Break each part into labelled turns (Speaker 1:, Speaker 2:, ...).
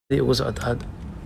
Speaker 1: ugu socota hadda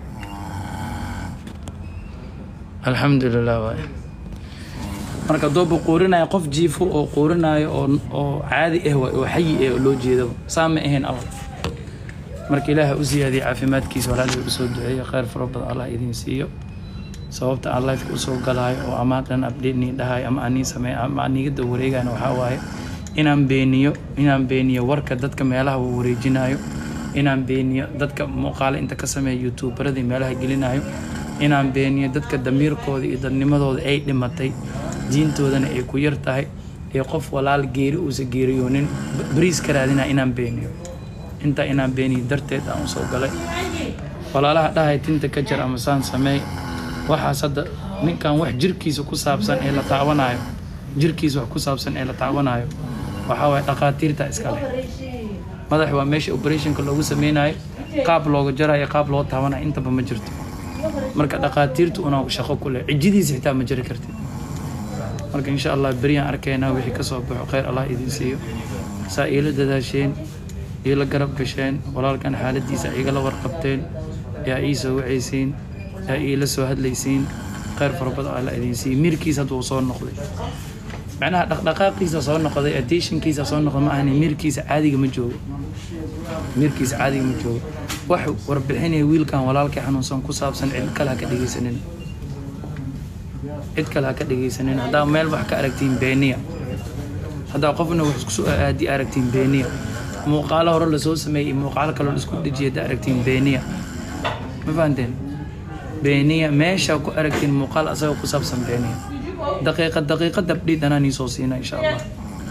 Speaker 1: alxamdulilah waay marka doobu quurinayo qof jiifo oo quurinayo oo oo caadi ah waay oo xayi ah oo loo jeedaba saa ma ahayn allah marka ilaaha u siyaadiya caafimaadkiisa walaalihii usoo duceeya kheyr fara badan allah idin siiyo sababta aan lifeka usoo galaayo oo ama dhan update nii dhahayo ama anii sameey ama anigada wareegayna waxaa waaye inaan beeniyo inaan beeniyo warka dadka meelaha wareejinayo inaan beeniyo dadka muuqaale inta ka sameeya youtuberadii meelaha gelinayo inaan beeniyo dadka damiirkooda iyo dadnimadooda ay dhimatay diintoodana ay ku yar tahay ee qof walaal geeri uusa geeriyoonin bariis ka raadina inaan beeniyo intaa inaan beeniyo darteed aan usoo galay walaalaha dhahay tinta ka jar ama saan sameey waxaas hadda ninkan wax jirkiisa ku saabsan ee la taabanayo jirkiisa wax ku saabsan ee la taabanayo waxaa waaye dhakhaatiirta iskale madax waa meesha operationka loogu sameynayo qaab looga jarayo qaab loo taabanayo intaba ma jirto marka dhakhaatiirtu una shaqo ku leh cijidiisa xitaa ma jari kartid marka insha allah beriyaan arkaynaa wixii ka soo baxo kheyr allah idin siiyo saa iila dadaasheen iila garab gasheen walaalkan xaaladiisa igala warqabteen yaa ii soo wacaysiin yaa iila soo hadlaysiin kheyr fara badan allah idin siiyo mirkiisa hadduu soo noqday macnaha dhaqdhaqaaqiisa soo noqday attentionkiisa soo noqday ma ahani mirkiisa caadiga ma joogo mirkiisa caadiga ma joogo wax warbixinaya wiilkan walaalkii xanuunsan ku saabsan cid kale ha ka dhegeysanin cid kale ha ka dhegeysanin haddaa meel wax ka aragtiin beeniya haddaa qofna wax isku soo aadi aragtiin beeniya muuqaalo hore lasoo sameeyey muuqaalo kaloo isku dhejiyay haddaa aragtiin beeniya ma fahanteen beeniya meesha ku aragtiin muuqaal asagoo ku saabsan beeniya daqiiqa daqiiqa dabdhiid anaa nii soo siina insha allah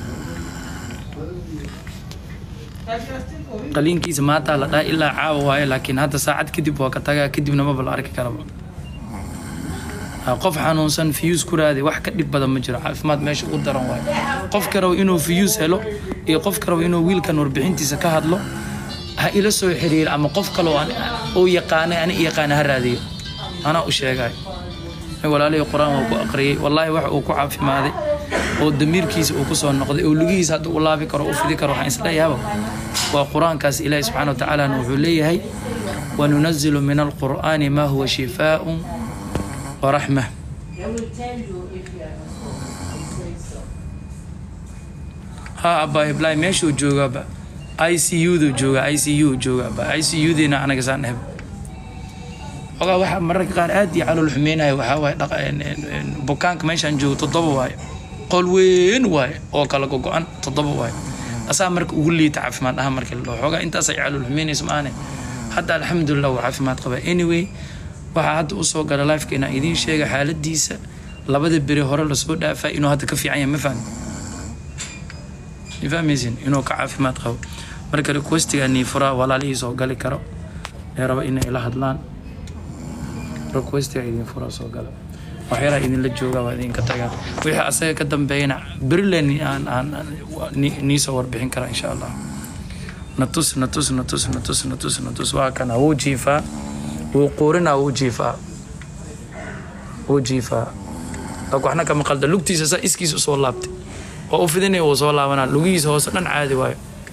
Speaker 1: qaliinkiisa maanta la dhaha ilaa caawa waaye laakiin hadda saacad kadib waa ka tagaa kadibna maba la arki karaba qof xanuunsan fiyuus ku raadi wax ka dhib badan ma jiro caafimaad meesha u daran waaye qofka raba inuu fiyuus helo iyo qofka raba inuu wiilkan warbixintiisa ka hadlo ha ila soo xiriiro ama qof kaloo uu yaqaanay ani yaqaana ha raadiyo anaa u sheegay walaalihii qur-aan waa ku aqriyay wallaahi wax uu ku caafimaaday oo damiirkiisa uu kusoo noqday oo lugihiisa hadda u laabi karo u fidi karo waxaan isleeyahaaba waa qur-aankaas ilaahi subxana watacaalana wuxuu leeyahay wanunazilu min alqur'aani maa huwa shifaaءun waraxma ha abaa iblaahi meeshuu joogaaba i c u du joogaa i c u joogaaba i c u diina anaga saan dhehba ogaa waxaa mararka qaar aad iyo calool xumeynaya waxaa waaye bukaanka meeshaan joogo toddoba waaye qol weyn waaye oo kala gogo-an toddoba waaye asaa marka ugu liita caafimaad ahaan marka la dhaho xoogaa intaasay calool xumeynaysa maane hadda alxamdulilah waa caafimaad qabaa anyway waxaa hadda usoo gala lifeka inaan idiin sheega xaaladiisa labada beri hore lasoo dhaafaa inuu hadda ka fiican yahay ma fahmi ma fahmaysin inuu ka caafimaad qabo marka requestiga niifuraa walaalihii soo gali karo ee raba inay ila hadlaan requestiga idin furaa soo gala waxyaalaha idinla joogaa waa idinka tagaa wixii asaga ka dambeeyana berilen aan aan niisoo warbixin karaa insha allah natus natus natus natus natus natus waa kana wuu jiifaa wuu quurinaa wuu jiifaa wuu jiifaa lak waxna kama qalda lugtiisa saa iskiisa usoo laabtay oo u fidinaya wuu soo laabanaa lugihiisa hoose dhan caadi waayo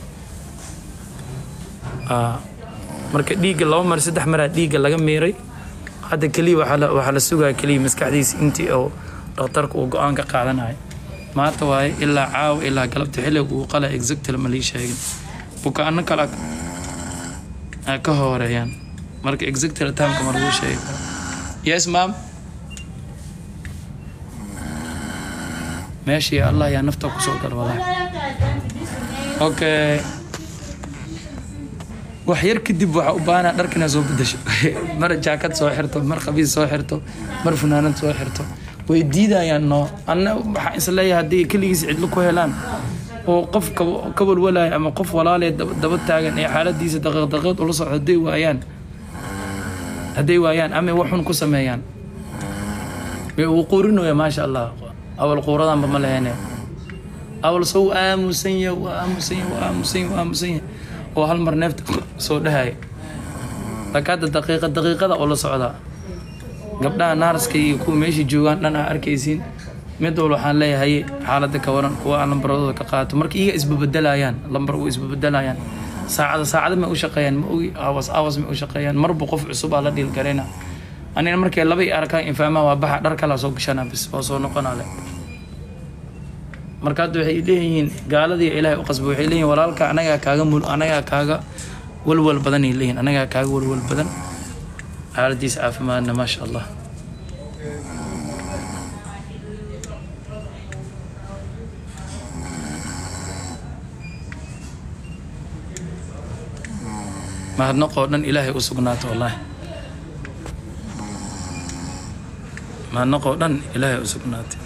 Speaker 1: marka dhiigga laba mar saddex maraa dhiigga laga miiray hadda keliya waxaa la sugaa keliya maskaxdiisa intii oo dhakhtarka uu go-aan ka qaadanayo maanta waaye ilaa caawa ilaa galabta xilliga uu qala exactly ma lii sheegin bukaano kale ka horeeyaan marka exactly timeka ma lagu sheegi yes maam meeshii allah yaa nafta kusoo gala walahi okay wax yar kadib waxaa u baahanaa dharka inaad soo bedasho mar jaakad soo xirto mar qabiis soo xirto mar funaanad soo xirto way diidayaan noo anna waxaa isleeyahay haddii keligiis cidlo ku helaan oo qof ka walwalaya ama qof walaalee daba taagan ee xaaladiisa daqiiq daqiiq ula socdo hadday waayaan hadday waayaan ama waxun ku sameeyaan wuu quurinooya maasha allah awal quuradanba ma lehene awal soo aamusan yahay waa aamusan yahay waa aamusan yahay waa aamusan yahay oo hal mar neefta soo dhahaya laakiin hadda daqiiqa daqiiqada oo la socdaa gabdhaha naaraska iyo kuwa meesha joogaan dhan aa arkaysiin mid walba waxaan leeyahay xaaladda ka waran kuwa aan lambaradooda ka qaato marka iyaga isbabedelayaan lambar u isbabedelayaan saacada saacada may u shaqeeyaan ma ogi awas awas may u shaqeeyaan marba qof cusub aa la dhiil garayna anina markay laba i arkaan infaamaha waa baxa dhar kalaa soo gashana bis oo soo noqonale marka hadda waxay leeyihiin gaaladii ilaahay u qasba waxay leeyihin walaalka anagaa kaaga mul anagaa kaaga walwal badan ay leeyihin anagaa kaaga walwal badan xaaladiisa caafimaadna maasha allah mahadnaqoo dhan ilaahay u sugnaato wallaahi mahadnaqoo dhan ilaahay u sugnaatay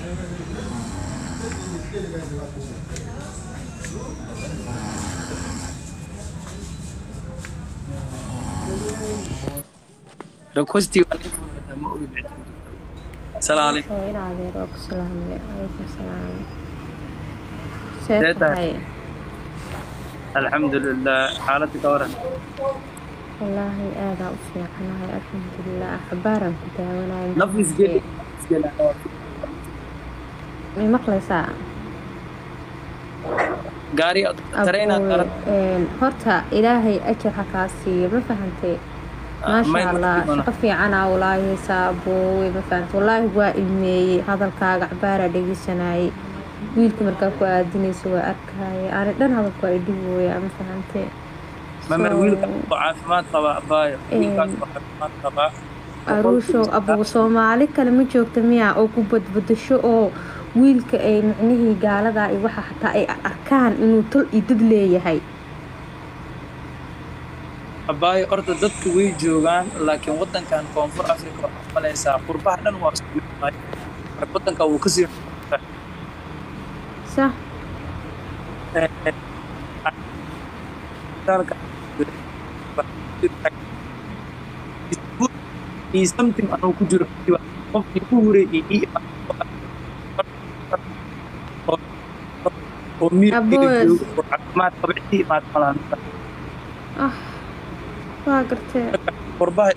Speaker 1: requestii ma ogi salaam calaykum
Speaker 2: oo ila adeer oo ku salaamay calaykum salaam
Speaker 1: Sidee
Speaker 2: see
Speaker 1: tahay?
Speaker 2: tahay
Speaker 1: alxamdulilah xaaladda ka waran
Speaker 2: wallaahi aadaa u fiicanahay alxamdulilah axbaaraan ku daawanaya
Speaker 1: nafis geli
Speaker 2: may maqlaysaa
Speaker 1: gaari tareenaad
Speaker 2: Aboowe, een, horta ilaahay ajar ha kaa siiyo ma fahantay maasha allah shaqo fiicanaa walaahi haysaa aboowe ma fahantay wallaahi waa ilmeeyey hadalkaaga cabaaraa dhegeysanayay wiilka markaa ku aadinaysa waa arkaya ani dhan hadalku waa idhigooya ma fahantay
Speaker 1: mamar
Speaker 2: So,
Speaker 1: wiilka oo caafimaad qaba abaayo wiilkaas oo caafimaad qabaa
Speaker 2: aruushow abugu soomaali kale ma joogta miya oo ku badbadasho oo wiilka ay micnihii gaaladaa iyo waxa xataa ay arkaan inuu tol iyo dad leeyahay
Speaker 1: abaayo horta dadka way joogaan laakiin wadankan koonfur africa waxaa malaysaa qurbaha dhan waa isku mid tahay Marka wadanka wuu kasii
Speaker 2: sa
Speaker 1: iyo something anuu ku jiro qofkii ku hureeyey ii oo miirkeyga
Speaker 2: Aboes.
Speaker 1: joogo oo caafimaad qaba cidii imaad malaan
Speaker 2: ah waa gartee
Speaker 1: qurbaha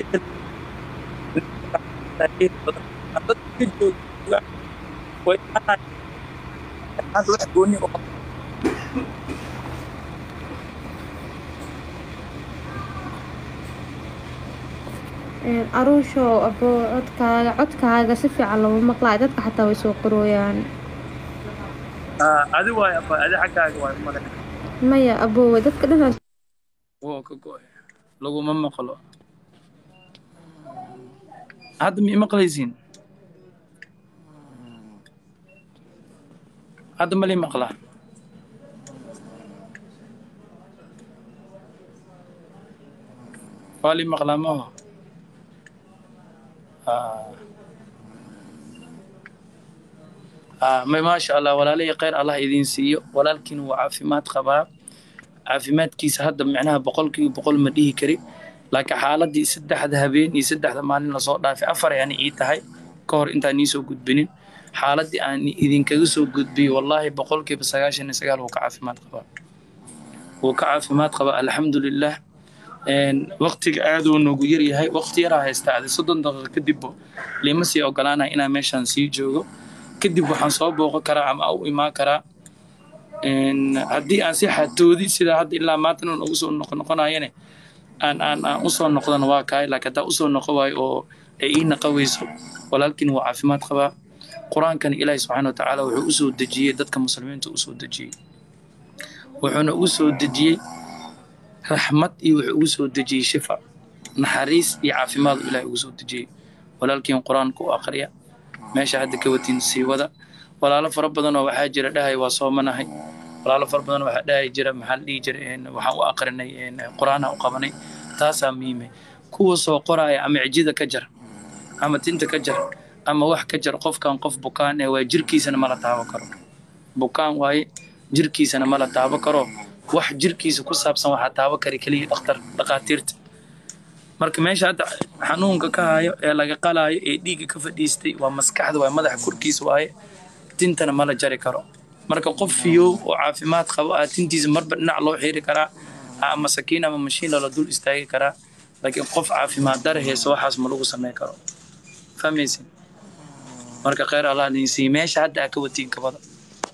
Speaker 1: dadka jooga way hadda wax gooni oo
Speaker 2: Een, aruushow aboo codkaaga codkaaga si fiican looma maqlaayo dadka xataa way soo qorooyaan
Speaker 1: Ah, adi waay abaa adi xaggaaga waay male
Speaker 2: maya aboowe dadka dhan
Speaker 1: woo ka go-ay laguma maqlo hadda ma imaqlaysiin hadda mali maqlaa waa li maqlaa maho may maasha allah walaalihii khayr allah idiin siiyo walaalkiina waa caafimaad qabaa caafimaadkiisa hadda micnaha boqolkiiba boqol ma dhihi kari laakiin xaaladii saddexda habeen iyo saddexda maalin lasoo dhaafay afar yani ii tahay ka hor intaan nii soo gudbinin xaaladii aan idinkaga soo gudbiyey wallaahi boqolkiiba sagaashan iyo sagaal wuu ka caafimaad qabaa wuu ka caafimaad qabaa alxamdulilah waqtiga aaduu noogu yaryahay waqti yaraa haystaa adi soddon daqiiqo kadibbo lima sii ogolaanaya inaan meeshaan sii joogo kadib waxaan soo booqan karaa ama u imaan karaa haddii aan si xatoodi sida hadda ilaa maantana ugu soo noqonoqonayane aan aan aan usoo noqdana waa kahay laakiin haddaa usoo noqo waayo oo ay ii naqa weyso walaalkiin waa caafimaad qabaa qur-aankana ilaahi subxaana wa tacaala wuxuu usoo dejiyey dadka muslimiinta usoo dejiyey wuxuuna ugu soo dejiyey raxmad iyo wuxuu ugu soo dejiyey shifa naxariis iyo caafimaad ilaahi ugu soo dejiyey walaalkiin qur-aanka u aqriya meesha hadda ka watiin sii wada walaalo fara badan oo waxaa jira dhahay waa soomanahay walaalo fara badan waxaa dhahay jira maxaa la dhihi jira waxaan u aqrinay qur-aanha u qabanay taasaa muhiimay kuwa soo qoraaya ama cijida ka jar ama tinta ka jar ama wax ka jar qofkan qof bukaan ee waa jirkiisana mala taabo karo bukaan waaye jirkiisana mala taabo karo wax jirkiisa ku saabsan waxaa taabo kari keliya dhakhtar dhakhaatiirta marka meesha hadda xanuunka ka hayo ee laga qalaayo ee dhiigga ka fadhiistay waa maskaxda waa madaxa korkiisa waaye tintana mala jari karo marka qof fiyow oo caafimaad qabo aa tintiisa marba dhinac loo xiiri karaa ama sakiin ama mashiin lala dul istaagi karaa laakiin qof caafimaad dara heesa waxaas ma lagu samayn karo fahmaysin marka kheyr allah idin siiye meesha hadda aa ka watiin kabada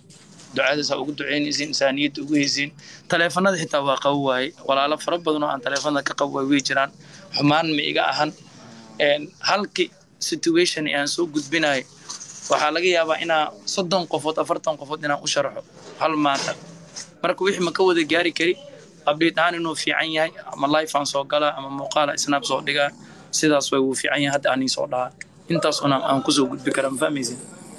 Speaker 1: ducadaas aa ugu duceynaysiin insaaniyadda ugu heysiin taleefanada xitaa waa qabo waaye walaalo fara badan oo aan taleefanada ka qabo waay way jiraan xumaan ma iga ahan halki situation aan soo gudbinayo waxaa laga yaabaa inaa soddon qofood afartan qofood inaan u sharaxo hal maanta marka wixii ma ka wada gaari kari abdhiid ahaan inuu fiican yahay ama life aan soo galaa ama muuqaala snap soo dhigaa sidaas way wuu fiican yahay hadda anii soo dhahaa intaas una aan kusoo gudbi karaa ma fahmaysin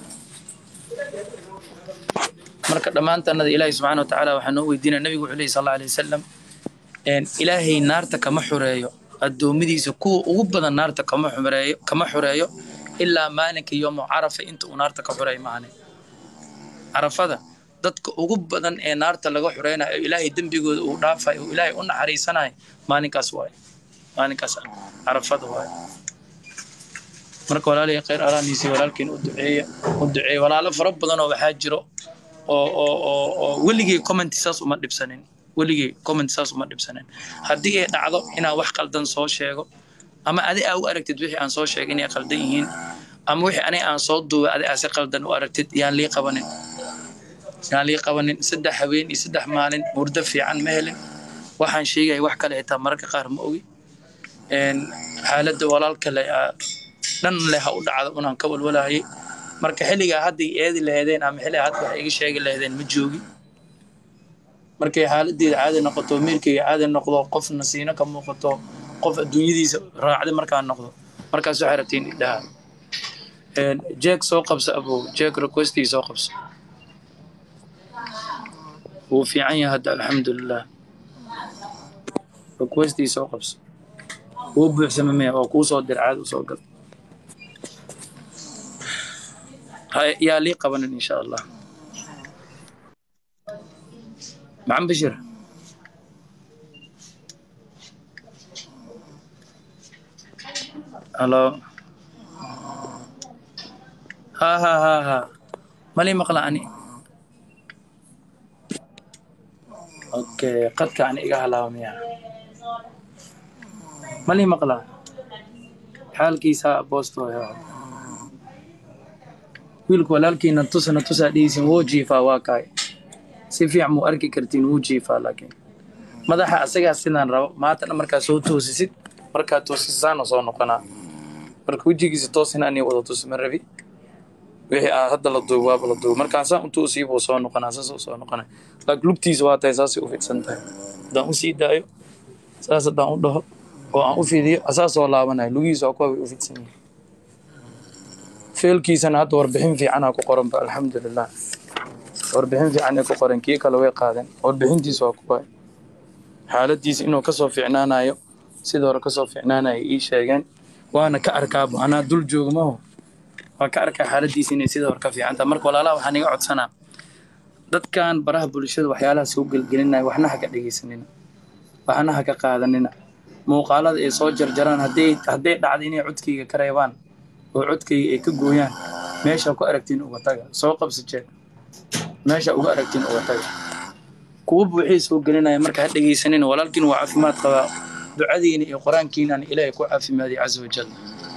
Speaker 1: marka dhammaantanada ilaahay subxaana watacaala waxaa noo weydiinaya nabigu wuxuu lehi sal alla alay wasalam ilaahay naarta kama xureeyo addoommadiisa kuwa ugu badan naarta kama xureeyo kama xureeyo ilaa maalinka yoomo carafa inta uu naarta ka xureey maahane carafada dadka ugu badan ee naarta laga xureynayo oo ilaahay dembigooda uu dhaafayo oo ilaahay u naxariisanayo maalinkaas waaye maalinkaas carafada waaye marka walaalihii khayr alaaniisi walaalkiin u duceeya u duceeya walaalo fara badan oo waxaa jiro oo oo oo oo weligay comment saas uma dhibsanin weligay comment saas uma dhibsanin haddii ay dhacdo inaan wax qaldan soo sheego ama adi aa u aragtid wixii aan soo sheegay inay qaldan yihiin ama wixii aniga aan soo duubay adi aa si qaldan u aragtid yaan lii qabanin yaan lii qabanin saddex haween iyo saddex maalin murdo fiican ma helin waxaan sheegaya wax kale xitaa mararka qaar ma ogi xaaladda walaalka le dhan leh ha u dhacdo unaan ka walwalahayay marka xilligaa hadday eedi laheedeen ama xilligaa hadda wax iga sheegi laheedeen ma joogi markay xaaladeeda caadi noqoto miirkayga caadi noqdo qof nasiino ka muuqato qof adduunyadiisa raacday markaa noqdo markaas waxay rabtiin idhaha jeeg soo qabso abow jeeg requestii soo qabso wuu fiican yahay hadda alxamdulilah requestii soo qabso wuu buuxsama maya oo kuu soo dir caadi usoo gal yaa lii qabanin insha allah maxamed bashir halo ha ha ha ha malii maqla ani okay qadka ani iga halaaba miya malii maqla xaalkiisa boosto wiilku walaalkiina tusana tusaa dhihaysin wuu jiifaa waa kaay si fiican muu arki kartiin wuu jiifaa laakiin madaxa asagaa sidaan rabo maantana markaa soo toosisid markaa toosisaana soo noqonaa marka wejigiisa toosina anii wada tusi ma rabi wixii aa hadda la duubo waaba la duubo markaan saan u toosiyo buu soo noqonaa saas soo noqonaa laakiin lugtiisa waa tahay saasay u fidsan tahay haddaan u sii daayo saas haddaan u dhaho oo aan u fidiyo asaasoo laabanayo lugihiisa waa kuwa way u fidsan yihiin feelkiisana hadda warbixin fiicanaa ku qoranba alxamdulilah warbixin fiican ay ku qoran kii kale way qaadeen warbixintiisa waa kuwa xaaladiisa inuu kasoo fiicnaanayo sida hore kasoo fiicnaanayo ii sheegeen waana ka arkaaba anaa dul joogmaho waa ka arkaa xaaladiisa inay sida hore ka fiicantaha marka walaalaha waxaan iga codsanaa dadkan baraha bulshada waxyaalaha soo gelgelinaya waxna ha ka dhegaysanina waxna ha ka qaadanina muuqaalada ay soo jarjaraan hadday hadday dhacdo inay codkayga ka reebaan oo codkayga ay ka gooyaan meesha ku aragtiin uga taga soo qabsi jeeg meesha uga aragtiin uga taga kuwa buuxii soo gelinaya marka ha dhegaysanina walaalkiin waa caafimaad qabaa ducadiina iyo qur-aankiinaan ilaahay ku caafimaadiy casa wajal